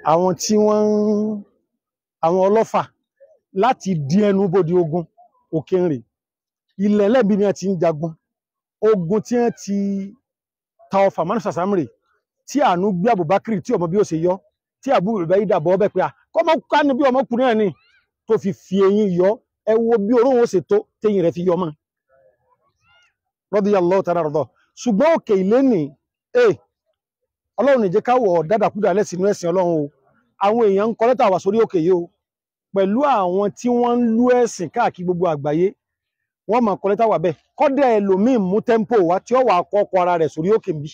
àwọn tí wọ́n ń àwọn ọlọ́fà láti dí ẹnu bòdì ogun òkèèrè ilẹ̀ lẹ́bí ni a ti ń jagun ogun tí wọ́n ti ta ọfà manu sasamri tí àánú gbé Abubakar tí ọmọ bí ó ṣe yọ tí àbúrò rẹ̀ bẹ́ẹ̀ dàbọ̀ ọbẹ̀ pé à kọ́mọ ká ní bí ọmọkùnrin náà ni tó fi fi eyín yọ ẹ wo bí oró ó ṣe tó téyìn rẹ̀ fi yọ mọ́ radiyallahu ta'ala rọ̀dọ̀ ṣùgbọ́n òkè ilé nì ẹ ọlọ́run ìjẹ́ káwọ̀ dádàkúdà lẹ́sìnú ẹ̀sìn ọlọ́run o àwọn èèyàn ń kọ lẹ́tà wá sórí òkè yìí o pẹ̀lú àwọn tí wọ́n ń lú ẹ̀sìn káàkiri gbogbo àgbáyé wọ́n máa kọ lẹ́tà wá bẹ́ẹ̀ kọ́dẹ̀ ẹlòmíì mú tẹ́ḿpò wá tí ó wà kọ́kọ́ ara rẹ̀ sórí òkè bí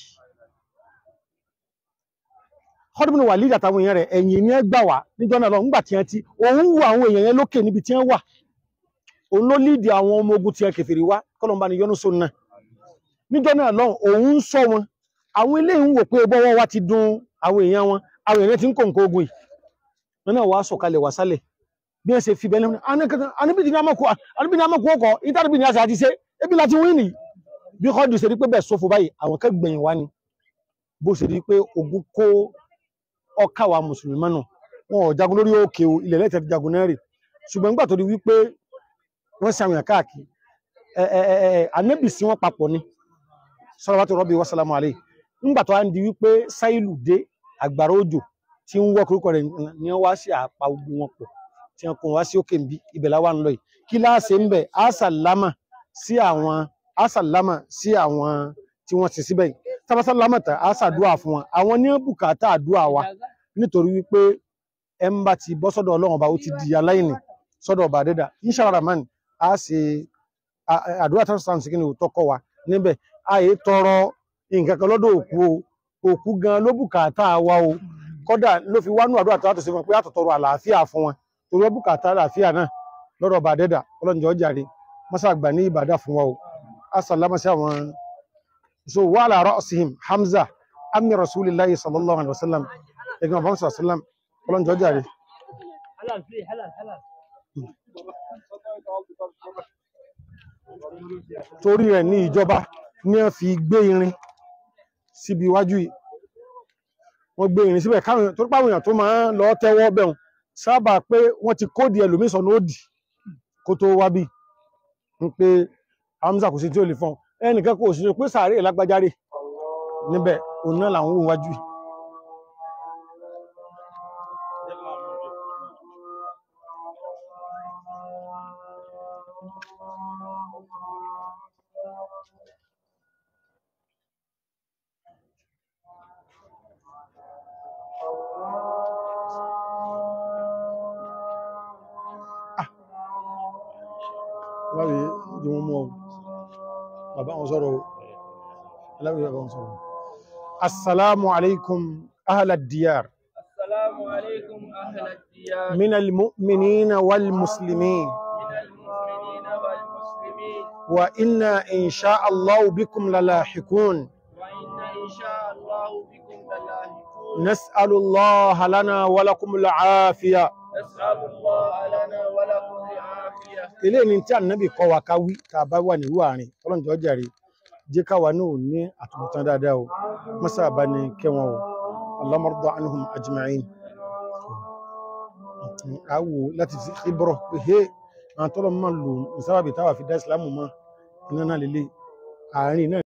kọ́dùmínú wà lídà táwọn èèyàn rẹ̀ ẹ̀yìn ní ẹgbà wá níjọ́ náà lọ nígbà tí wọ́n ti òun wù àwọn èèyàn yẹn lókè níbi tí wọ́n wà òun ló lídì àwọn ọmọ ogun tí wọ́n kèfèrí wá kọ́lọ́mbà ni yọ́nú sóun náà níjọ́ náà lọ òun ń sọ wọn àwọn ilé ń wò pé bọ́wọ́ wá ti dun àwọn èèyàn wọn àwọn èèyàn ti ń kó nǹkan ogun yìí wọn náà wàá sọ̀kalẹ̀ wá sálẹ̀ bí wọ́n ṣe fi bẹ́ẹ̀ lẹ́nu anábìdì ní amọ̀kọ́ anábìdì ní amọ̀kọ́ ọkọ̀ ìtàdìbì ní àṣà àti ṣe ebi láti wí nìyí bí kọ́ọ̀dù ṣe rí pé bẹ́ẹ̀ sófo báyìí àwọn kẹ́gbẹ̀yìn wá ni bó ṣe rí pé ogun kó ọkà wa mùsùlùmí mọ́nà wọn ò jagun lórí òkè o ilẹ̀ lẹ́tẹ̀ ti jagun náà rè ṣùgbọ́n nígbà tó di wípé wọ́n ṣe àwọn èèyàn káàkiri ẹ ẹ ẹ anábì sí wọn papọ̀ ni salawatu rabbi wa salamu alayhi nígbà tó wá ń di wípé sáìlù dé àgbàrá òjò tí ń wọ́ koríko rẹ̀ ní wá sí àpá ogun wọn pọ̀ tí wọn kò wá sí òkè nbí ibẹ̀ láwa ń lọ yìí kí láàṣẹ ń bẹ̀ àṣàlámà sí àwọn àṣàlámà sí àwọn tí wọ́n ti síbẹ̀ yìí tábàṣàlámà tà àṣàdúà fún wọn àwọn ní bùkátà àdúà wa nítorí wípé ẹ ń bá ti bọ́ sọ́dọ̀ ọlọ́run ọba ó ti di aláìní sọ́dọ̀ ọba àdẹ́dà inshallah rahman a ṣe àdúrà tó sàn sí kí ni ò tọkọ wa níbẹ̀ àyè tọrọ nǹkan kan lọ́dọ̀ òkú o òkú gan ló bùkátà wa o kódà ló fi wánú àdúrà tó ṣe fún pé àtọ̀tọ̀rọ̀ àlàáfíà fún wọn torí ó bùkátà àlàáfíà náà lọ́dọ̀ ọba àdẹ́dà ọlọ́njọ́ jàre mọ́sá àgbà ní ìbàdà fún wa o asàlámà sí àwọn so wà ala ra'sihim hamza ammi rasulillahi sallallahu alaihi wasallam ẹgbẹ́ ọba musa sallam ọlọ́njọ́ jàre torí rẹ̀ ní ìjọba ní wọ́n fi gbé irin síbi iwájú yìí wọ́n gbé irin síbẹ̀ káwọn tó pàwọn èèyàn tó máa ń lọ tẹ́wọ́ bẹ̀rùn sábà pé wọ́n ti kóòdì ẹlòmíì sọ̀nà òdì kó tó wá bí n pé Hamza kò sí tí ó lè fọ́n ẹnìkan kò sí pé sàárè lágbájáre níbẹ̀ òun náà làwọn òun wájú yìí láwẹ̀ jí wọ́n mú ọ bàbá wọn sọ̀rọ̀ láwẹ̀ bàbá wọn sọ̀rọ̀ assalamu alaikum ahlad diyar السلام عليكم أهل الديار min almu'minina wal muslimin من المؤمنين والمسلمين wa inna insha Allah bikum lalahiqun وإن إن شاء الله بكم للاحقون nas'alu Allah lana wa lakum al'afiya نسأل الله لنا ولكم العافية ilé ni tí ànábì kọ́ wa ká wí tá a bá wà nílùú àárín ọlọ́njọ́ jàre jẹ́ káwa náà ní àtúbọ̀tán dáadáa o mọ́sá bá ní kẹwọn o Allahumma rda anhum ajma'in àwò láti fi ibọ̀ pé hé àwọn tọ́lọ́ máa lò ní sábàbí táwà fi dá ìsìlámù mọ́ iná náà lélẹ̀ àárín náà